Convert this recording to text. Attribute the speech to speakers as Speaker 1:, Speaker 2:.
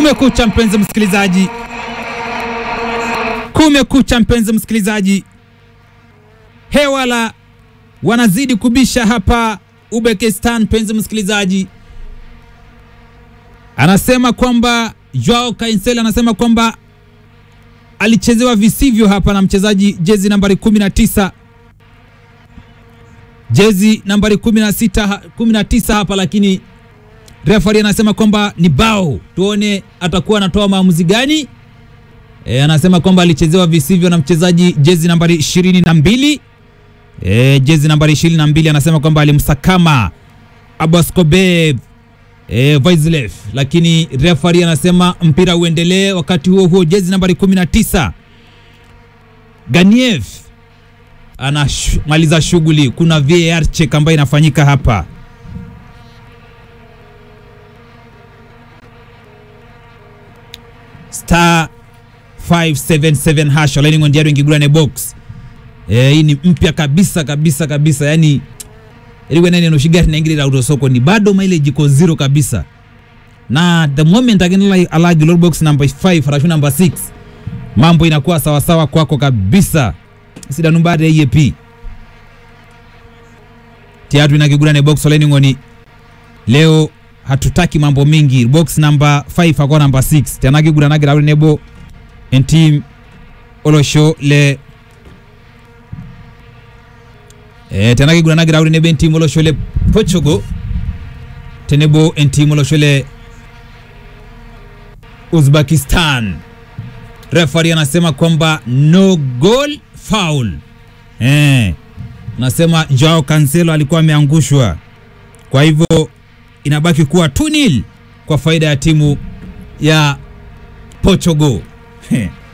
Speaker 1: Kumekucha mpenzi msikilizaji, kumekucha mpenzi msikilizaji, hewala wanazidi kubisha hapa Uzbekistan. Mpenzi msikilizaji, anasema kwamba Joao Cancel anasema kwamba alichezewa visivyo hapa na mchezaji jezi nambari 19 jezi nambari 16 19 hapa, lakini refari anasema kwamba ni bao. Tuone atakuwa anatoa maamuzi gani. E, anasema kwamba alichezewa visivyo na mchezaji jezi nambari 22 e, jezi nambari 22 anasema kwamba alimsakama Abaskobe e, Vaislev, lakini refari anasema mpira uendelee. Wakati huo huo jezi nambari 19 Ganiev anamaliza shughuli. Kuna VAR check ambayo inafanyika hapa. star 577 hash Olaini Ondiaro ingigurane box eh, hii ni mpya kabisa kabisa kabisa, yani iliwe nani noshigari naingilira auto soko ni bado mileage iko zero kabisa, na the moment again alagi low box number 5 harashu number 6 mambo inakuwa sawa sawa kwako kabisa. sida numbari ya EAP tiatu inakigurane box Olaini ngoni leo hatutaki mambo mingi box number 5 ako number 6 tenakiguranagira uri nebo entim olosho le e, tenakiguranagira uri nebo entim olosho le Portugal tenebo entim olosho le Uzbekistan refari anasema kwamba no goal foul eh, nasema Joao Cancelo alikuwa ameangushwa kwa hivyo inabaki kuwa 2-0 kwa faida ya timu ya Portugal.